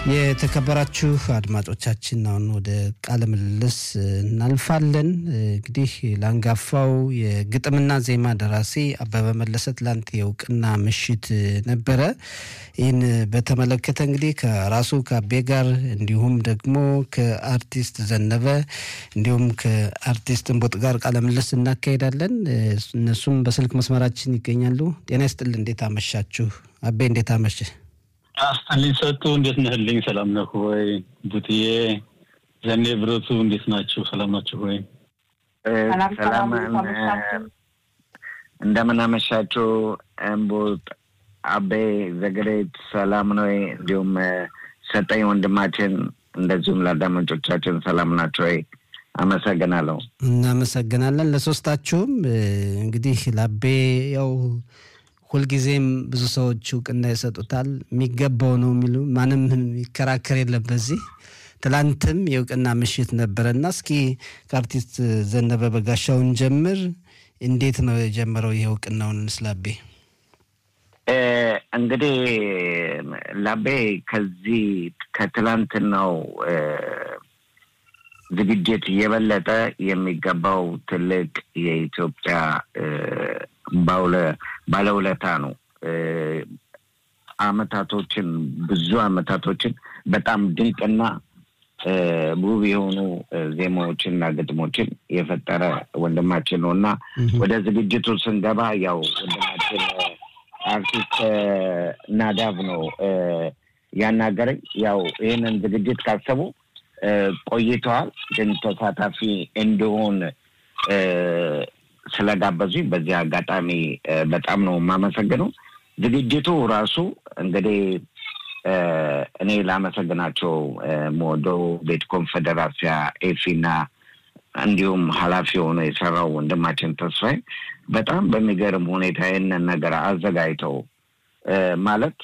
የተከበራችሁ አድማጮቻችን አሁን ወደ ቃለ ምልልስ እናልፋለን። እንግዲህ ለአንጋፋው የግጥምና ዜማ ደራሲ አበበ መለሰ ትላንት የእውቅና ምሽት ነበረ። ይህን በተመለከተ እንግዲህ ከራሱ ከአቤ ጋር እንዲሁም ደግሞ ከአርቲስት ዘነበ እንዲሁም ከአርቲስት እንቦጥ ጋር ቃለ ምልልስ እናካሄዳለን። እነሱም በስልክ መስመራችን ይገኛሉ። ጤና ይስጥል። እንዴት አመሻችሁ? አቤ እንዴት አመሸ? አስተልኝ ሰጡ እንዴት ነህልኝ? ሰላም ነህ ወይ? ቡትዬ ዘኔ ብረቱ እንዴት ናችሁ? ሰላም ናችሁ ወይ? ሰላም እንደምን አመሻችሁ። እምቡጥ አቤ ዘገሬት ሰላም ነው። እንዲሁም ሰጠኝ ወንድማችን፣ እንደዚሁም ለአዳማጮቻችን ሰላም ናቸው ወይ? አመሰግናለሁ። እናመሰግናለን ለሶስታችሁም። እንግዲህ ለአቤ ያው ሁልጊዜም ብዙ ሰዎች እውቅና ይሰጡታል። የሚገባው ነው የሚሉ ማንም የሚከራከር የለም በዚህ ትላንትም የእውቅና ምሽት ነበረና እስኪ ከአርቲስት ዘነበ በጋሻውን ጀምር። እንዴት ነው የጀመረው ይህ እውቅናውን ስላቤ? እንግዲህ ላቤ ከዚህ ከትላንትናው ዝግጅት የበለጠ የሚገባው ትልቅ የኢትዮጵያ ባለውለታ ነው። አመታቶችን ብዙ አመታቶችን በጣም ድንቅና ውብ የሆኑ ዜማዎችን እና ግጥሞችን የፈጠረ ወንድማችን ነው እና ወደ ዝግጅቱ ስንገባ ያው ወንድማችን አርቲስት ናዳቭ ነው ያናገረኝ። ያው ይህንን ዝግጅት ካሰቡ ቆይተዋል፣ ግን ተሳታፊ እንዲሆን ስለጋበዙኝ በዚህ አጋጣሚ በጣም ነው የማመሰግነው። ዝግጅቱ ራሱ እንግዲህ እኔ ላመሰግናቸው ሞዶ ቤት ኮንፌዴራሲያ ኤፊና እንዲሁም ኃላፊ ሆኖ የሰራው ወንድማችን ተስፋዬ በጣም በሚገርም ሁኔታ ይህንን ነገር አዘጋጅተው ማለት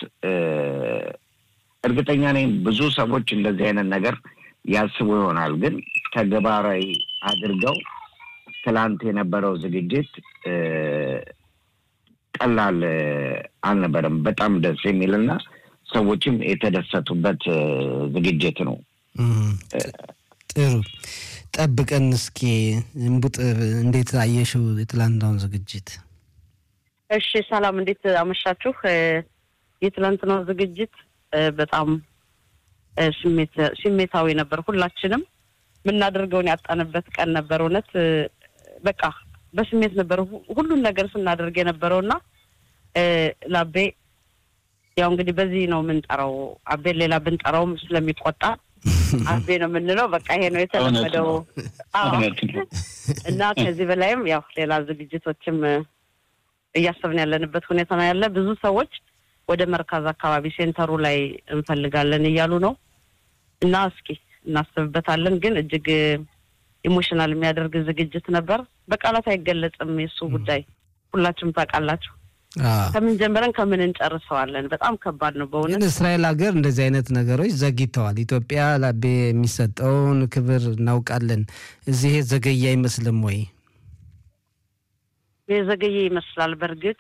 እርግጠኛ ነኝ ብዙ ሰዎች እንደዚህ አይነት ነገር ያስቡ ይሆናል፣ ግን ተግባራዊ አድርገው ትላንት የነበረው ዝግጅት ቀላል አልነበረም። በጣም ደስ የሚልና ሰዎችም የተደሰቱበት ዝግጅት ነው። ጥሩ ጠብቀን እስኪ እንቡጥ እንዴት አየሽው የትላንትናውን ዝግጅት? እሺ ሰላም፣ እንዴት አመሻችሁ? የትላንትናው ዝግጅት በጣም ስሜታዊ ነበር። ሁላችንም የምናደርገውን ያጣንበት ቀን ነበር። እውነት በቃ በስሜት ነበር ሁሉን ነገር ስናደርግ የነበረውና ለአቤ ያው እንግዲህ በዚህ ነው የምንጠራው። አቤን ሌላ ብንጠራውም ስለሚቆጣ አቤ ነው የምንለው። በቃ ይሄ ነው የተለመደው እና ከዚህ በላይም ያው ሌላ ዝግጅቶችም እያሰብን ያለንበት ሁኔታ ነው ያለ። ብዙ ሰዎች ወደ መርካዝ አካባቢ ሴንተሩ ላይ እንፈልጋለን እያሉ ነው እና እስኪ እናስብበታለን። ግን እጅግ ኢሞሽናል የሚያደርግ ዝግጅት ነበር። በቃላት አይገለጽም የእሱ ጉዳይ ሁላችሁም ታውቃላችሁ። ከምን ጀምረን ከምን እንጨርሰዋለን? በጣም ከባድ ነው በእውነት። ግን እስራኤል ሀገር እንደዚህ አይነት ነገሮች ዘግይተዋል። ኢትዮጵያ ለአቤ የሚሰጠውን ክብር እናውቃለን። እዚህ ዘገየ አይመስልም ወይ? የዘገየ ይመስላል። በእርግጥ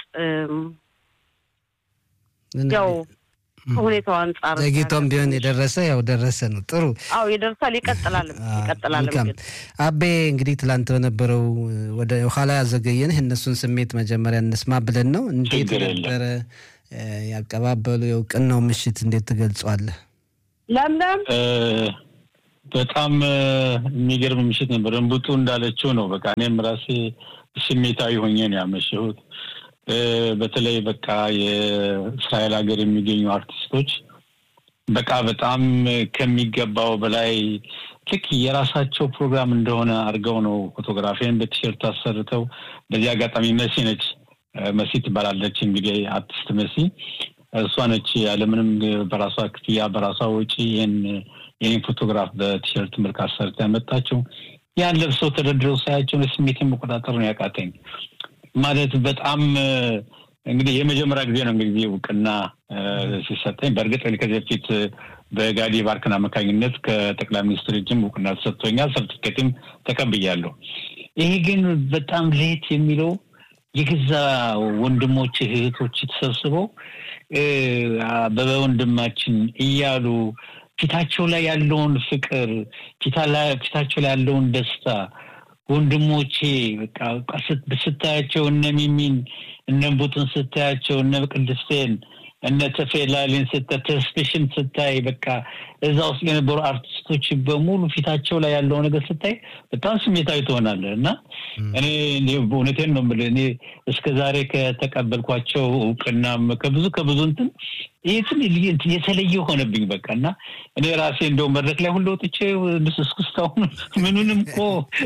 ያው ከሁኔታው አንጻር ዘግይቶም ቢሆን የደረሰ ያው ደረሰ ነው። ጥሩ አዎ ይደርሳል፣ ይቀጥላል ይቀጥላል። አቤ እንግዲህ ትላንት በነበረው ወደ ኋላ ያዘገየንህ እነሱን ስሜት መጀመሪያ እንስማ ብለን ነው። እንዴት ነበረ ያቀባበሉ የእውቅናው ምሽት እንዴት ትገልጿለህ? ለምለም በጣም የሚገርም ምሽት ነበር። እንቡጡ እንዳለችው ነው። በቃ እኔም ራሴ ስሜታዊ ሆኜ ነው ያመሸሁት። በተለይ በቃ የእስራኤል ሀገር የሚገኙ አርቲስቶች በቃ በጣም ከሚገባው በላይ ልክ የራሳቸው ፕሮግራም እንደሆነ አድርገው ነው ፎቶግራፊን በቲሸርት አሰርተው። በዚህ አጋጣሚ መሲ ነች፣ መሲ ትባላለች እንግዲህ አርቲስት መሲ እሷ ነች ያለምንም በራሷ ክፍያ በራሷ ወጪ ይህን ይህን ፎቶግራፍ በቲሸርት መልክ አሰርታ ያመጣቸው። ያን ለብሰው ተደርድረው ሳያቸው ስሜትን መቆጣጠር ነው ያቃተኝ። ማለት በጣም እንግዲህ የመጀመሪያ ጊዜ ነው እንግዲህ እውቅና ሲሰጠኝ። በእርግጥ ከዚህ በፊት በጋዲ ባርክን አማካኝነት ከጠቅላይ ሚኒስትር እጅም እውቅና ተሰጥቶኛል፣ ሰርቲፊኬትም ተቀብያለሁ። ይሄ ግን በጣም ለየት የሚለው የገዛ ወንድሞች እህቶች ተሰብስበው አበበ ወንድማችን እያሉ ፊታቸው ላይ ያለውን ፍቅር ፊታቸው ላይ ያለውን ደስታ ወንድሞቼ በቃ ስታያቸው እነ ሚሚን እነ ቡጥን ስታያቸው እነ ቅድስቴን እነ ተፌላሊን ስታይ ተስፔሽን ስታይ በቃ እዛ ውስጥ የነበሩ አርቲስቶች በሙሉ ፊታቸው ላይ ያለው ነገር ስታይ በጣም ስሜታዊ ትሆናለህ እና እኔ እውነቴን ነው የምልህ እኔ እስከ ዛሬ ከተቀበልኳቸው እውቅናም ከብዙ ከብዙ እንትን ይህ የተለየ ሆነብኝ በቃ እና እኔ ራሴ እንደው መድረክ ላይ ሁሉ ወጥቼ እስክስታሁን ምኑንም እኮ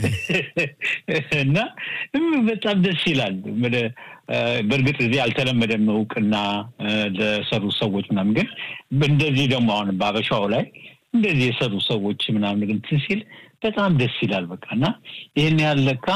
እና በጣም ደስ ይላል በእርግጥ እዚህ አልተለመደም እውቅና ለሰሩ ሰዎች ምናምን ግን እንደዚህ ደግሞ አሁን በአበሻው ላይ እንደዚህ የሰሩ ሰዎች ምናምን ግን ሲል በጣም ደስ ይላል በቃ እና ይህን ያለካ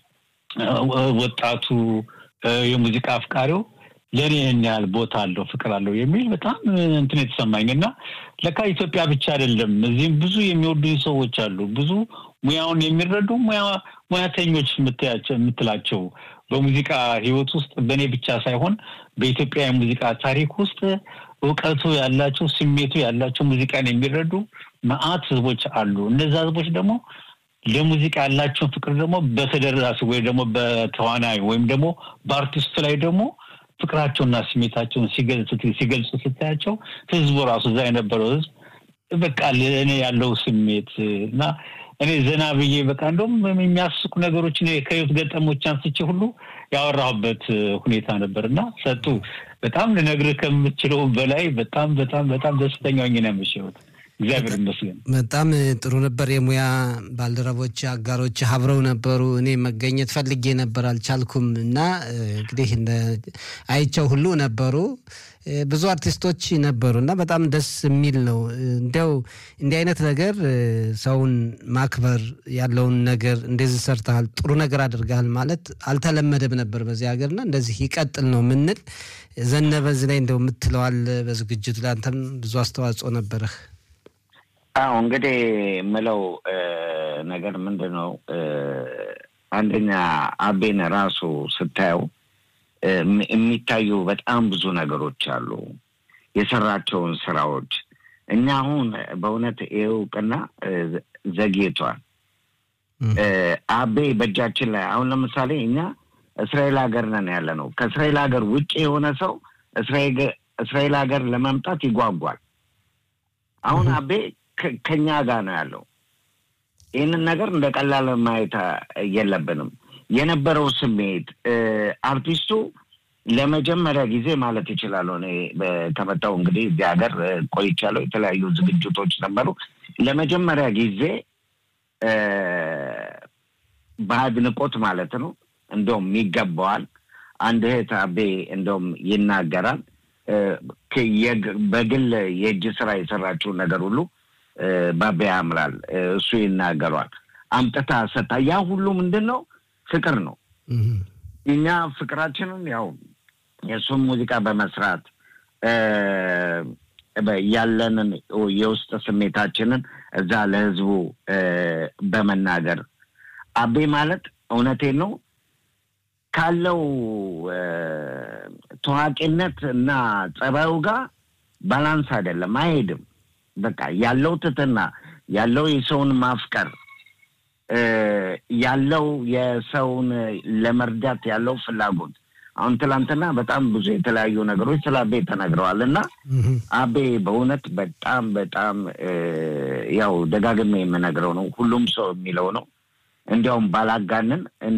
ወጣቱ የሙዚቃ አፍቃሪው ለእኔ ይህን ያህል ቦታ አለው ፍቅር አለው የሚል በጣም እንትን የተሰማኝ እና ለካ ኢትዮጵያ ብቻ አይደለም እዚህም ብዙ የሚወዱኝ ሰዎች አሉ ብዙ ሙያውን የሚረዱ ሙያተኞች የምትላቸው በሙዚቃ ህይወት ውስጥ በእኔ ብቻ ሳይሆን በኢትዮጵያ የሙዚቃ ታሪክ ውስጥ እውቀቱ ያላቸው ስሜቱ ያላቸው ሙዚቃን የሚረዱ መአት ህዝቦች አሉ እነዛ ህዝቦች ደግሞ ለሙዚቃ ያላቸውን ፍቅር ደግሞ በተደራሲ ወይም ደግሞ በተዋናይ ወይም ደግሞ በአርቲስቱ ላይ ደግሞ ፍቅራቸውና ስሜታቸውን ሲገልጹ ስታያቸው ህዝቡ ራሱ እዛ የነበረው ህዝብ በቃ ለእኔ ያለው ስሜት እና እኔ ዘና ብዬ በቃ እንደውም የሚያስቁ ነገሮች ከህይወት ገጠሞች አንስቼ ሁሉ ያወራሁበት ሁኔታ ነበር እና ሰጡ በጣም ልነግርህ ከምችለው በላይ በጣም በጣም በጣም ደስተኛ ሆኜ ነው ያመሸሁት። እግዚአብሔር ይመስገን። በጣም ጥሩ ነበር። የሙያ ባልደረቦች አጋሮች አብረው ነበሩ። እኔ መገኘት ፈልጌ ነበር አልቻልኩም እና እንግዲህ አይቸው ሁሉ ነበሩ። ብዙ አርቲስቶች ነበሩ እና በጣም ደስ የሚል ነው። እንዲያው እንዲህ አይነት ነገር ሰውን ማክበር ያለውን ነገር እንደዚህ ሰርተሃል፣ ጥሩ ነገር አድርገሃል ማለት አልተለመደም ነበር በዚህ ሀገርና እንደዚህ ይቀጥል ነው ምንል። ዘነበ እዚህ ላይ እንደው የምትለዋል በዝግጅቱ ላይ አንተም ብዙ አስተዋጽኦ ነበረህ። አዎ እንግዲህ የምለው ነገር ምንድን ነው፣ አንደኛ አቤን ራሱ ስታየው የሚታዩ በጣም ብዙ ነገሮች አሉ፣ የሰራቸውን ስራዎች። እኛ አሁን በእውነት ይህ እውቅና ዘግይቷል። አቤ በእጃችን ላይ አሁን ለምሳሌ እኛ እስራኤል ሀገር ነን ያለ ነው። ከእስራኤል ሀገር ውጭ የሆነ ሰው እስራኤል ሀገር ለመምጣት ይጓጓል። አሁን አቤ ከኛ ጋር ነው ያለው። ይህንን ነገር እንደ ቀላል ማየት የለብንም። የነበረው ስሜት አርቲስቱ ለመጀመሪያ ጊዜ ማለት ይችላለሁ እኔ ከመጣሁ እንግዲህ እዚህ ሀገር ቆይቻለሁ። የተለያዩ ዝግጅቶች ነበሩ። ለመጀመሪያ ጊዜ በአድናቆት ማለት ነው እንደውም ይገባዋል። አንድ እህት አቤ እንደውም ይናገራል በግል የእጅ ስራ የሰራችውን ነገር ሁሉ ባቤ ያምራል። እሱ ይናገሯል። አምጥታ ሰታ ያ ሁሉ ምንድን ነው ፍቅር ነው። እኛ ፍቅራችንን ያው የእሱን ሙዚቃ በመስራት ያለንን የውስጥ ስሜታችንን እዛ ለህዝቡ በመናገር አቤ ማለት እውነቴን ነው ካለው ታዋቂነት እና ጸባዩ ጋር ባላንስ አይደለም፣ አይሄድም። በቃ ያለው ትትና ያለው የሰውን ማፍቀር ያለው የሰውን ለመርዳት ያለው ፍላጎት አሁን ትላንትና በጣም ብዙ የተለያዩ ነገሮች ስለ አቤ ተነግረዋል እና አቤ በእውነት በጣም በጣም ያው ደጋግሜ የምነግረው ነው፣ ሁሉም ሰው የሚለው ነው። እንዲያውም ባላጋንን